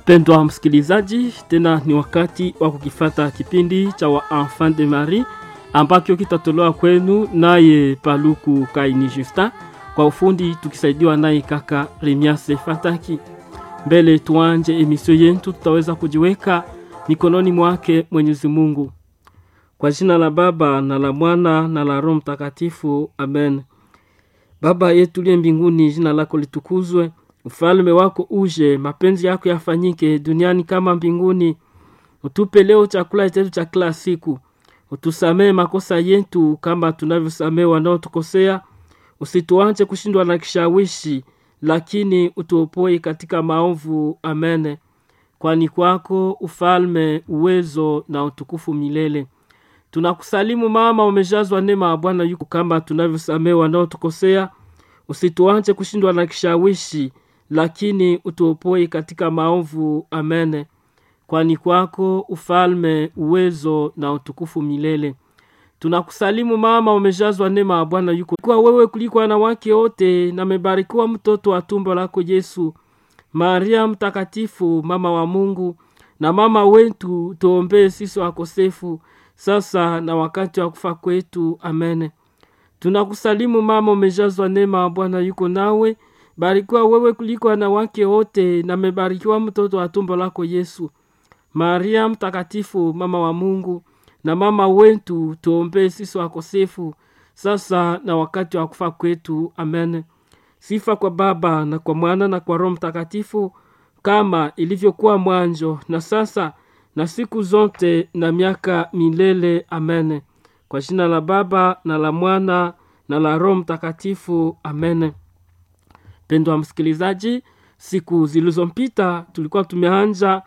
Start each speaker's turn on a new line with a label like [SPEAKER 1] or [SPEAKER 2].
[SPEAKER 1] Mpendwa msikilizaji, tena ni wakati wa kukifata kipindi cha wa Enfant de Marie ambacho kitatolewa kwenu naye Paluku Kaini Justin, kwa ufundi tukisaidiwa naye kaka Remiase Fataki. Mbele tuanje emisio yetu, tutaweza kujiweka mikononi mwake Mwenyezi Mungu. Kwa jina la Baba na la Mwana na la Roho Mtakatifu, amen. Baba yetu liye mbinguni, jina lako litukuzwe, ufalme wako uje, mapenzi yako yafanyike duniani kama mbinguni. Utupe leo chakula chetu cha kila siku, utusamee makosa yetu kama tunavyosamee wanaotukosea, usituache kushindwa na kishawishi, lakini utuopoe katika maovu. Amen. Kwani kwako ufalme, uwezo na utukufu milele. Tunakusalimu mama, umejazwa neema ya Bwana yuko kama tunavyosamee wanaotukosea, usituache kushindwa na kishawishi, lakini utuopoe katika maovu. Amen. Kwani kwako ufalme, uwezo na utukufu milele. Tunakusalimu mama, umejazwa neema ya Bwana yuko kwa wewe kuliko wanawake wote, na amebarikiwa mtoto wa tumbo lako Yesu. Maria mtakatifu, mama wa Mungu na mama wetu, tuombee sisi wakosefu sasa na wakati wa kufa kwetu. Amen. Tunakusalimu mama, umejazwa neema ya Bwana yuko nawe, barikiwa wewe kuliko wanawake wote, na amebarikiwa mtoto wa tumbo lako Yesu. Maria mtakatifu, mama wa Mungu na mama wetu, tuombee sisi wakosefu sasa na wakati wa kufa kwetu. Amen. Sifa kwa Baba na kwa Mwana na kwa Roho Mtakatifu, kama ilivyokuwa mwanzo na sasa na siku zote na miaka milele. Amen. Kwa jina la Baba na la Mwana na la Roho Mtakatifu. Amen. Pendwa msikilizaji, siku zilizompita tulikuwa tumeanja